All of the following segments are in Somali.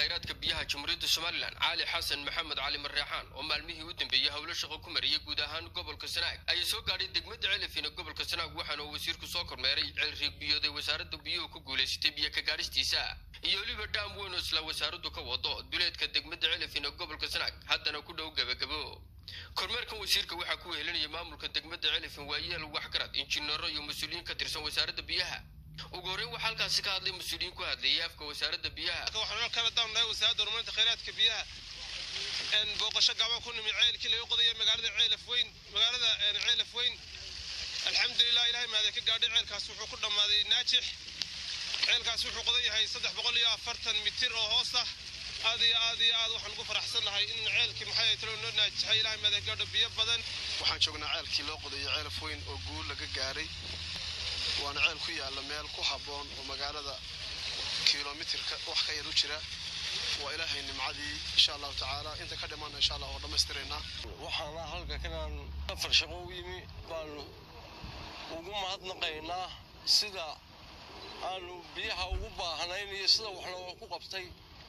khayraadka biyaha jamhuuriyadda somalilan cali xasan maxamed cali mareexaan oo maalmihii u dambeeyey howlo shaqo ku mariyay guud ahaan gobolka sanaag ayaa soo gaadhay degmada celifin ee gobolka sanaag waxaana uu wasiirku soo kormeeray ceelriig biyooday wasaaradda biyuhu ku guulaysatay biyo ka gaadhistiisa iyo weliba dhaam weyn oo isla wasaaraddu ka wado duleedka degmada celifin ee gobolka sanaag haddana ku dhow gebagabo kormeerkan wasiirka waxaa ku wehelinaya maamulka degmada celifin waayeel waxgarad injineero iyo mas-uuliyiin ka tirsan wasaaradda biyaha ugu horreyn waxaa halkaasi ka hadlay mas-uuliyiin ku hadlayay afka wasaaradda biyaha waxaan kala daannahay wasaaradda horumarinta khayraadka biyaha booqasho gacmo ku nimi ceelkii laga qodaya magaalada ceelaf weyn magaalada ceelaf weyn alxamdulilah ilahay mahade ka gaadhay ceelkaas wuxuu ku dhammaaday naajix ceelkaas wuxuu qodan yahay saddex boqol iyo afartan mitir oo hoos ah aad iyo aad iyo aad waxaan ugu faraxsan nahay in ceelkii maxay talo noo naajixay ilahay mahade gaadho biyo badan waxaan joognaa ceelkii loo qodayo ceelaf weyn oo guul laga gaaray waana ceel ku yaalla meel ku habboon oo magaalada kilomitirka wax ka yar u jira waa ilaahay nimcadii insha allahu tacaala inta ka dhimanna insha allah oo dhammaystiraynaa waxaana halka kanaan afar shaqo u yimi baanu ugu mahadnaqaynaa sida aanu biyaha ugu baahnayn iyo sida wax looga ku qabtay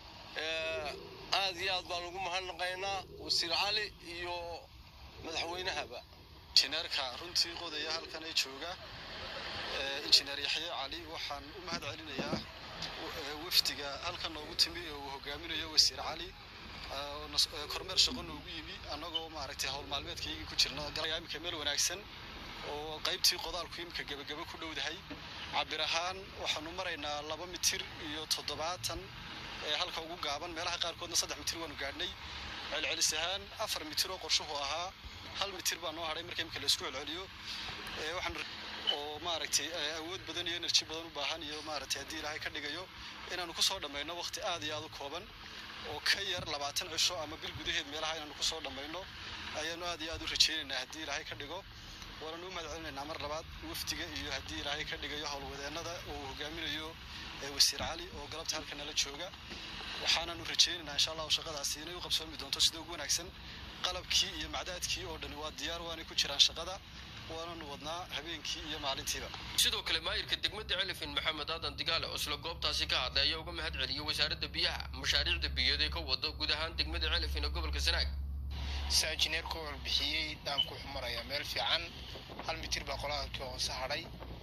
aad iyo aad baan ugu mahadnaqaynaa wasiir cali iyo madaxweynahaba injineerka runtii qodaya halkan ay jooga injineer yaxye cali waxaan u mahad celinayaa wafdiga halkan noogu timi oo uu hogaaminayo wasiir cali kormeer shaqo noogu yimi annagoo maaragtay howl maalmeedkaygii ku jirna imika meel wanaagsan oo qaybtii qodaalku imika gebagebe ku dhowdahay cabir ahaan waxaanu maraynaa laba mitir iyo toddobaatan ee halka ugu gaaban meelaha qaarkoodna saddex mitir waanu gaadhnay celcelis ahaan afar mitir oo qorshuhu ahaa hal mitir baa noo hadhay marka imika laisku celceliyo waxaan oo maaragtay awood badan iyo enerji badan u baahan iyo maaragtay haddii ilaahay ka dhigayo inaanu kusoo dhammayno waqti aad iyo aad u kooban oo ka yar labaatan cisho ama bil gudaheed meelaha inaanu kusoo dhammayno ayaanu aad iyo aad u rajaynaynaa haddii ilaahay ka dhigo waananu u mahad celinaynaa mar labaad wafdiga iyo haddii ilaahay ka dhigayo howlwadeennada oo uu hogaaminayo wasiir cali oo galabta halka nala jooga waxaananu rajaynaynaa insha allahu shaqadaasi inay u qabsoomi doonto sida ugu wanaagsan qalabkii iyo macdaadkii oo dhani waa diyaar waanay ku jiraan shaqada waananu wadnaa habeenkii iyo maalintiiba sidoo kale maayirka degmada celifin maxamed aadan digaale oo isla goobtaasi ka hadlay ayaa uga mahad celiyey wasaaradda biyaha mashaariicda biyood ee ka wado guud ahaan degmada celifin ee gobolka sanaag saa injineerku warbixiyey dhaamku wuxuu marayaa meel fiican hal mitir baa qolaalkii hoose hadhay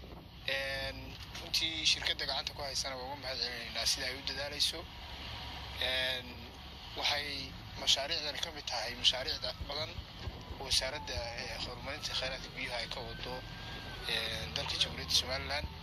runtii shirkadda gacanta ku haysana waa uga mahad celinaynaa sida ay u dadaalayso waxay mashaariicdan ka mid tahay mashaariicda badan wasaaradda horumarinta khayraadka biyaha ay ka wado dalka jamhuuriyadda somalilan